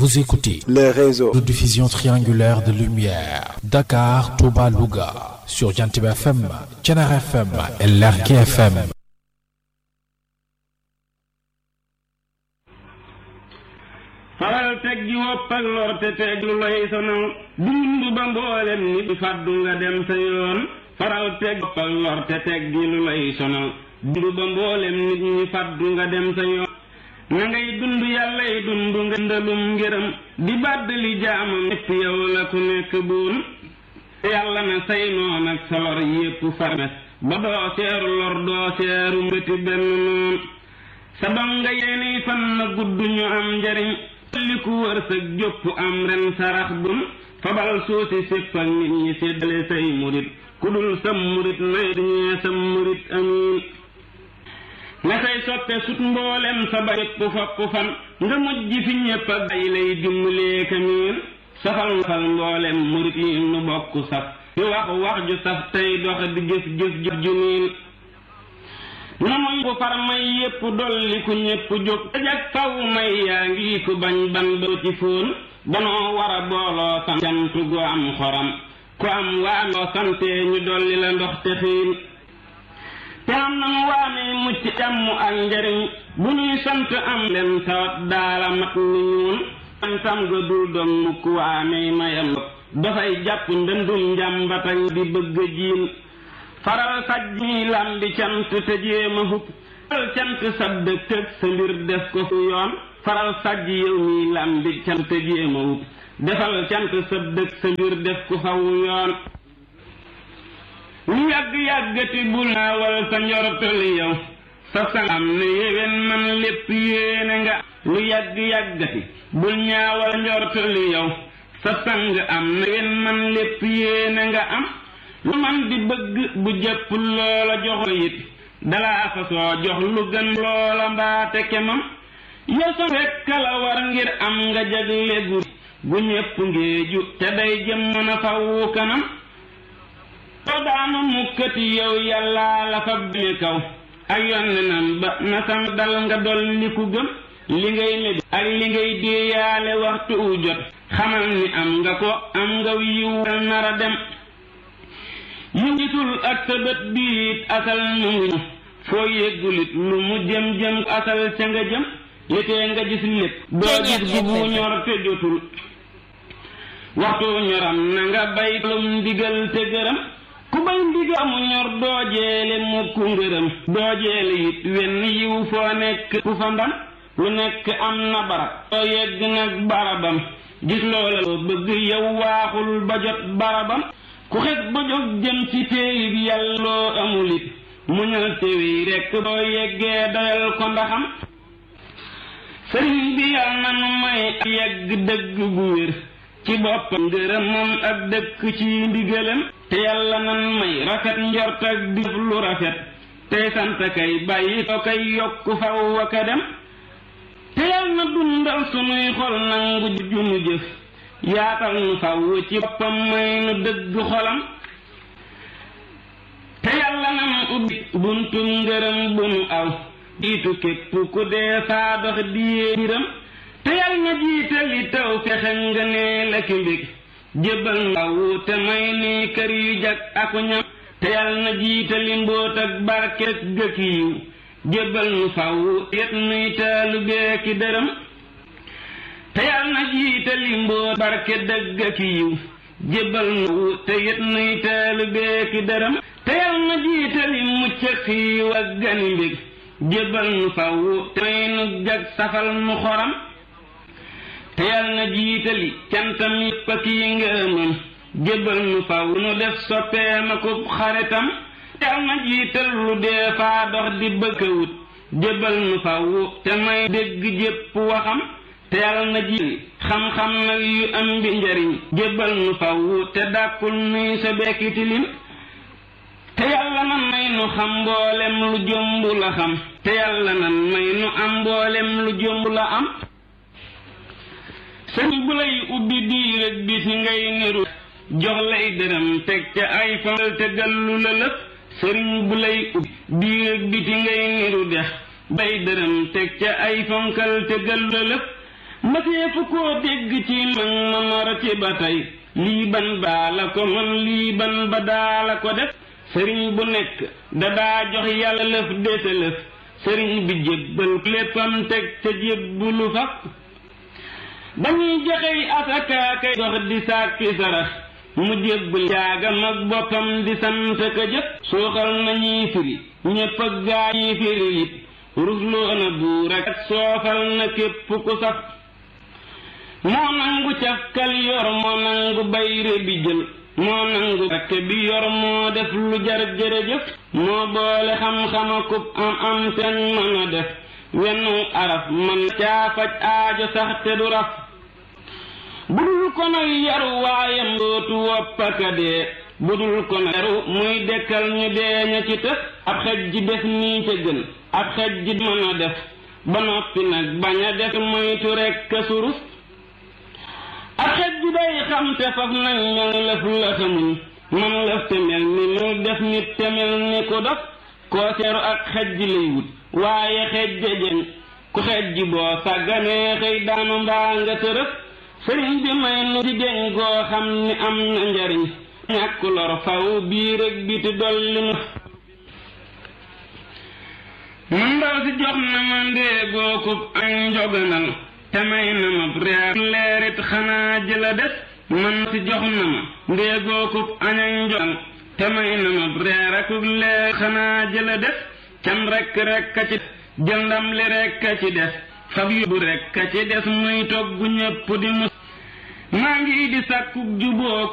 Vous écoutez le réseau de diffusion triangulaire de lumière Dakar, Touba, Louga sur Jantib FM, Thiénaba FM et Lergui FM. faral teg ji wopp ak lor te teg lu lay sonal dund ba mboolem nit fàddu nga dem sa yoon faral teg wopp ak lor te teg ji lu lay sonal dund ba mboolem nit ñi fàddu nga dem sa yoon na ngay dund yàllay dund nga ndalum ngërëm di bàddali jaamam ñépp yow la ku nekk buun yàlla na say noon ak sa lor yépp farmes ba doo seeru lor doo seeru mbëti benn noon sa donga yeeni fan na gudd ñu am njariñ li ku wërsëg jópp am ren sarax bun fabal suusi sépp ak nit ñi séddale say murit ku dul sam murit nay ñee sam murit amiin nga say soppe sut mboolem sa ba yépp fopp fan nga mujj fi ñépp ak ay lay dimbalee kamiin safal safal mboolem murit yi nu bokk saf di wax wax ju saf tey dox di jëf jëf jëf ju niin namuy ku far may yépp dolli ku ñépp jóg dajak faw may yaa ngi ku bañ ban ba ci fóon danoo war a booloo sant cant gu am xoram ku am waamee santee ñu dolli la ndox te xiin te am nanu waamee mucc jàmm ak njariñ bu ñuy sant am leen tawat daala mat ni ñuun santam ga dul doon mukk waamee mayam dafay jàpp ndëndum njàmbatañ di bëgg jiin faral saj mi lambi cant te jéema hub faral cant sab dëkk ak sa mbir def ko fu yoon faral saj yow mi lambi cant te jéema hub defal cant sab dëkk sa mbir def ko faw yoon lu yàgg yàggati bul naawal sa njortali yow sa sangam ne yéwén man lépp yéene nga lu yàgg yàggati bul ñaawal njortali yow sa sang am na yéwén man lépp yéene nga am lu man di bëgg bu jëpp loola jox it dalaa fa soo jox lu gën loola mbaate kemam yow sa rekk la war ngir am nga jagle gu gu ñépp ngéeju te day jëm mën a fawu kanam soo daanu mukkati yow yàllaa la fa bine kaw ak yonnenam ba na sam dal nga dolli ku gëm li ngay médi ak li ngay déeyaale waxtu u jot xamal ni am nga ko am nga yiw nara dem yu ngitul ak sa bët biit asal mu ngi foo yéggulit lu mu jëm jëm asal ca nga jëm litee nga gis lépp doo gis gu bu ñor te jotul waxtu ñoram na nga bay lum ndigal te gërëm ku bay ndigal mu ñor doo jeele mukk ngërëm doo jeele it wenn yiw foo nekk ku fa ndam lu nekk am na barab doo yegg nag barabam gis loola loo bëgg yow waaxul ba jot barabam ku xet ba jóg jëm ci téeyi bi yàlla loo amul it muñal téewi rekk boo yeggee doyal ko ndaxam sëriñ bi yàlla na nu may yegg dëgg gu wér ci boppam ngërëmam ak dëkk ci ndigalam te yàlla nan may rafet njort ak di def lu rafet tey sant kay bàyyi ko kay yokk faw wa ka dem te yàlla na dundal sunuy xol nangu junu jëf yaatal nu faw ci boppam may nu dëgg xolam te yàlla na mu ubbi buntum ngërëm bu nu aw jiitu képp ku dee saa dox diyee biram te yàlla na jiitali taw fexe nga nee la ki mbég jébbal nu faw te may ni kër yu jag aku ñam te yàlla na jiitali mbóot ak barke ak gëkk yiw jébbal nu faw yet nuy taalu beeki dërëm te yàlla na jiitali mbóot barke dëgg ak yiw jébbal nu te yet nuy taalu beeki dërëm te yàlla na jiitali mucc ak xiiw ak gani mbég jébbal nu faw te may nu jag safal nu xoram te yàlla na jiitali cantam yépp ak yi ngërëmam jébbal nu faw nu def soppeem ak xaritam te yàlla na jiital lu dee faa dox di bëkkawut jébbal nu faw te may dégg jépp waxam te yàlla na ji xam-xam nag yu am bi njariñ jébbal nu faw te dàkkul nuy sa bekki tilim te yàlla nan may nu xam mboolem lu jomb la xam te yàlla nan may nu am mboolem lu jomb la am sëñ bu lay ubbi diir ak bis ngay niru jox lay dërëm teg ca ay fanal te gallu la lëf sëriñ bu lay ubbi diir ak biti ngay niru dex bay dërëm teg ca ay fonkal te gallu la lëf masee fu koo dégg ci mag ma mar ci ba tey lii ban baa la ko man lii ban ba daa la ko def sëriñ bu nekk da daa jox yàlla lëf dese lëf sëriñ bi jébbal léppam teg ca jébbulu faf dañuy joxey asakaakay dox di sàkki sarax mu jébbal jaagam ak boppam di sant ka jëf suuxal nañuy firi ñépp ak gaa ñuy firi it rusloo na buur ak soofal na képp ku saf moo nangu cafkal yor moo nangu bayre bi jël moo nangu rakke bi yor moo def lu jar jërëjëf moo boole xam-xama kub am am seen mën a def wennu araf man caa faj aajo sax te du raf budul ko nag yaru waayam dootu woppaka dee budul ko nag yaru muy dekkal ñu dee ña ci tës ab xej ji def nii ca gën ab xej ji mën a def ba noppi nag bañ a def moytu rekk surus ab xej ji day xam te faf nag mel lëf la xamul man lëf te mel ni mu def nit te mel ni ku dof koo seeru ak xej ji lay wut waaye xej jëjën ku xej ji boo sàgganee xëy daanu mbaa nga tërëf sëriñ bi may nu di deñ goo xam ni am na njariñ ñàkk lor faw biir ak biti dolli nu man ndaw si jox na ma ndéegoo kub ak njoganal te may na ma reer leerit xanaa jëla des man si jox na ma ndéegoo kub añ ak njoganal te may na ma reer akub leer xanaa jëla des cam rekk rekk a ci jël ndam li rekk a ci des fab yóbbu rekk a ci des muy togg ñépp di mus maa ngi di sàkkub juboo